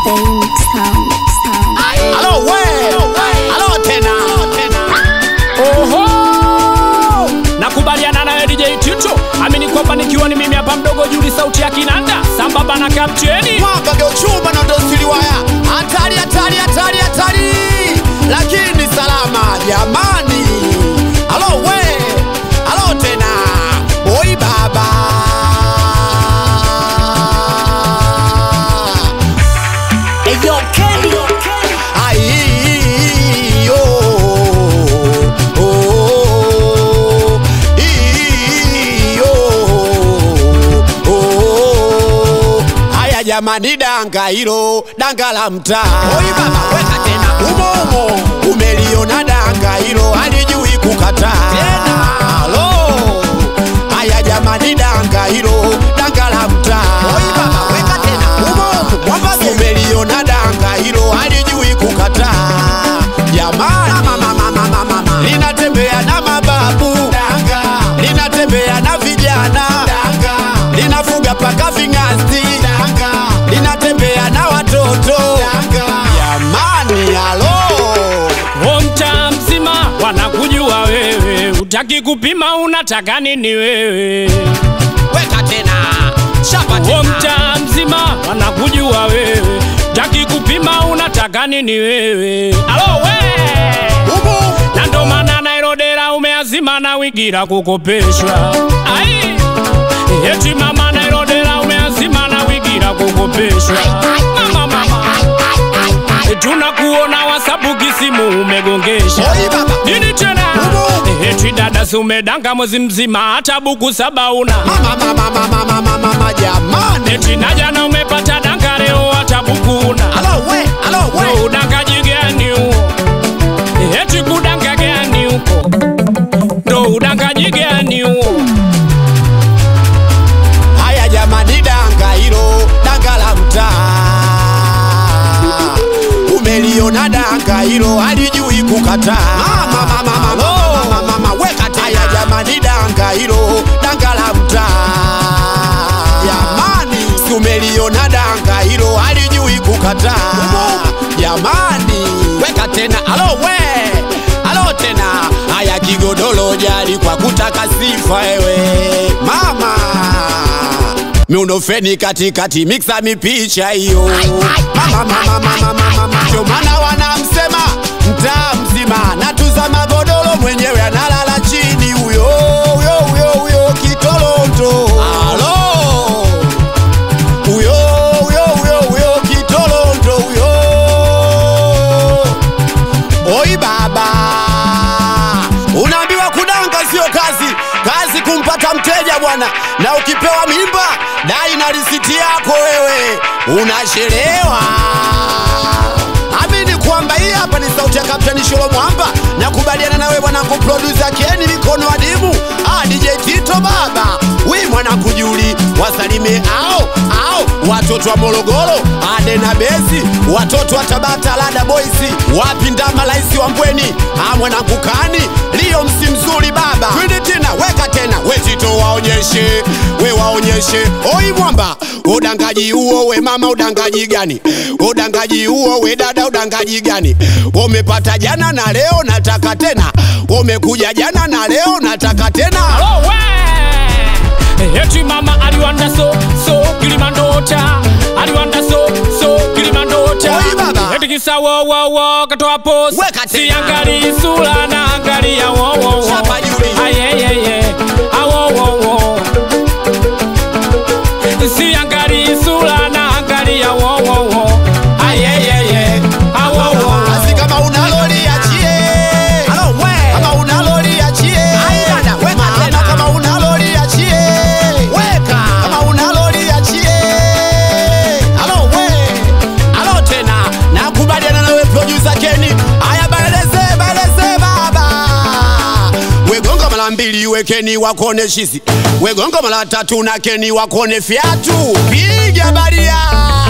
Fame sound, sound. Halo we, halo tena. Oho! Nakubaliana nawe DJ Tito, amini kwamba nikiwa ni mimi hapa mdogo Juli, sauti ya kinanda sambamba na kapteni. Mwamba ndio chuma na ndio siliwaya. Hatari, hatari, hatari, hatari. Lakini salama jamani. Halo we, halo tena. Oi baba. Eyo Kenny Ai, oh, oh, ii, oh, oh. Haya jamani, danga hilo danga la mtaa. Oi baba, weka tena umo umo. Umeliona danga hilo halijui kukataa tena. Halo, haya jamani, danga hilo danga la mtaa. Oi baba, weka tena umo umo. Mwamba umeliona danga hilo halijui kukataa jamani, mama, mama, mama, mama. linatembea na mababu danga, linatembea na vijana danga, linafuga paka ving'asti danga, linatembea na watoto danga, jamani, halo Homta mzima wanakujua wewe, utaki kupima unataka nini wewe? weka tena chapa Homta mzima wanakujua wewe, utaki kupima unataka nini wewe? Alo we! Ubu. na ndo maana Nairodera umeazima na wigira kukopeshwa. Ai, eti mama Nairodera umeazima na wigira kukopeshwa. Mama, mama, tunakuona wasabu kisimu umegongesha Oi baba. nini tena? Ubu. Eti dada si umedanga mwezi mzima hata buku saba una mama, mama, mama, mama, mama, jamani, eti na jana umepata danga leo hata buku una halo we, halo we. Ndo udangaji gani huo? Eti kudanga gani huko? Ndo udangaji gani huo? Haya jamani, danga hilo danga la mtaa, umeliona danga hilo halijui kukataa. Mama, mama, mama, mama, mama, mama, weka tena. Haya jamani, danga hilo danga la mtaa, jamani, si umeliona danga hilo halijui kukataa. Jamani, weka tena, alo we, alo tena. Haya kigodoro jali kwa kutaka sifa ewe mama miundofeni katikati miksa mipicha hiyo mama mama mama mama mama ndio maana wanamsema mtaa mzima natuza magodoro mwenyewe analala chini huyo huyo huyo huyo kitolonto alo huyo huyo huyo huyo kitolonto huyo Oi baba, unaambiwa kudanga sio kazi, kazi kumpata mteja bwana, na ukipewa mimba dai na risiti yako wewe, unachelewa. Amini kwamba hii hapa ni sauti ya Kapteni Sholo Mwamba, nakubaliana nawe mwanangu producer Keni mikono adimu, ah DJ Tito baba, wi mwanangu Juli, wasalime ao ao watoto wa Morogoro, Ade na Bezi, watoto wa Tabata, Lada Boys, wapi Ndama, Laisi wa Mbweni, ah mwanangu Kani, Lio msi mzuri baba, twende tena, weka tena, we Tito waonyeshe, we waonyeshe, oi mwamba, udangaji huo we mama, udangaji gani? Udangaji huo we dada, udangaji gani? Umepata jana na leo nataka tena, umekuja jana na leo nataka tena. Alo we! Eti mama aliwanda so so kilimandota aliwanda so so kilimandota Oi, baba. eti kisa wo wo wo katoa post Weka tena. siangali sura na angalia wo wo wo Chapa Juli. ayeyeye awo wo wo siangali sura na angalia wo wo wo ayeyeye awo wo Basi kama una lori achie. Kama una lori achie. Mama, kama una lori achie. Kama una lori achie. Halo we. Halo tena. Nakubaliana nawe producer Kenny. Haya baeleze baeleze baba. Wegonga mara mbili wekeni wakone shizi. Wegonga mara tatu na Kenny wakone fiatu. Piga baria.